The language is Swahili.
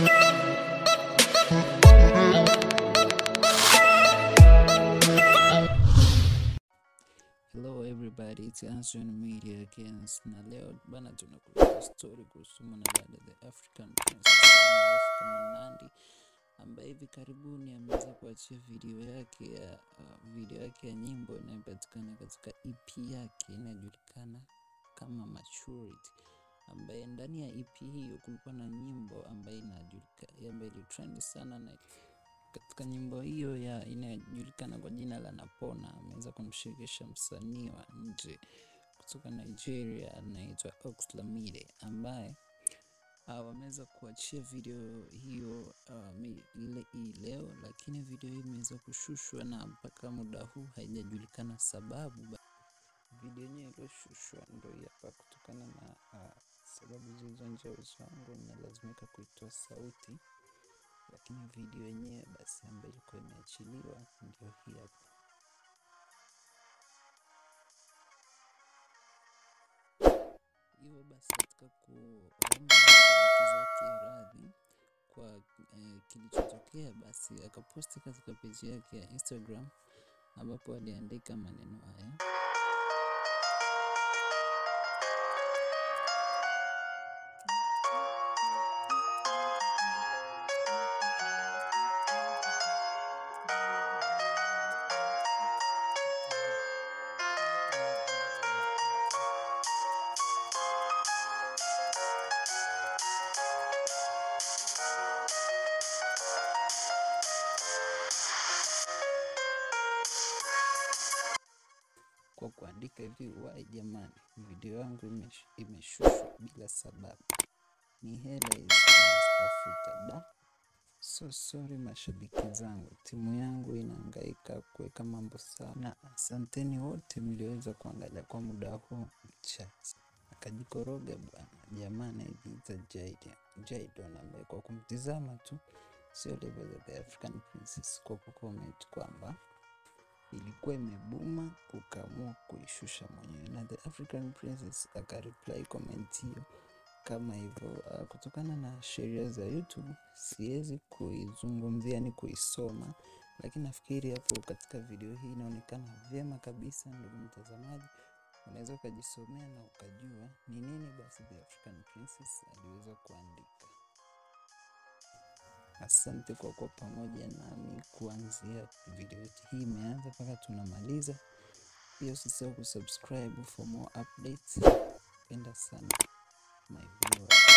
Hello everybody, it's Anson Media again. Na leo bana tunakuletea story kuhusu mwanadada the African Princess maarufu kama Nandy ambaye hivi karibuni ameweza kuachia video yake ya uh, video yake ya nyimbo inayopatikana katika EP yake inayojulikana kama Maturity, ambaye ndani ya EP hiyo kulikuwa na nyimbo ambayo inajulikana ambayo ilitrend sana na katika nyimbo hiyo ya inayojulikana kwa jina la Napona ameweza kumshirikisha msanii wa nje kutoka Nigeria anaitwa Oxlade ambaye uh, wameweza kuachia video hiyo uh, mi- ile hii leo, lakini video hii imeweza kushushwa na mpaka muda huu haijajulikana sababu. Ba- Video yenyewe iliyoshushwa ndo hii hapa, kutokana na uh, sababu zilizo nje ya uwezo wangu, ninalazimika kuitoa sauti lakini video yenyewe basi ambayo ilikuwa imeachiliwa ndio hii hapa. Hivyo basi katika kuomba mashabiki zake radhi kwa eh, kilichotokea, basi akaposti katika peji yake ya Instagram ambapo aliandika maneno haya: kwa kuandika hivi, wai jamani, video yangu imesh- imeshushwa bila sababu, ni hela hizi tunazitafuta da. So sorry mashabiki zangu, timu yangu inahangaika kuweka mambo sawa, na asanteni wote mlioweza kuangalia kwa muda huu mchache. Akajikoroga bwana jamaa anayejiita Jayden Jaydon, ambaye kwa kumtizama tu sio level za The African Princess, kwa kucomment kwamba ilikuwa imebuma ukaamua kuishusha mwenyewe, na The African Princess akareply comment hiyo kama hivyo. Uh, kutokana na sheria za YouTube siwezi kuizungumzia, ni kuisoma, lakini nafikiri hapo katika video hii inaonekana vyema kabisa. Ndugu mtazamaji, unaweza ukajisomea na ukajua ni nini basi The African Princess aliweza kuandika. Asante kwa kuwa pamoja nami kuanzia video yetu hii imeanza mpaka tunamaliza. Pia usisahau kusubscribe for more updates. Penda sana my viewers.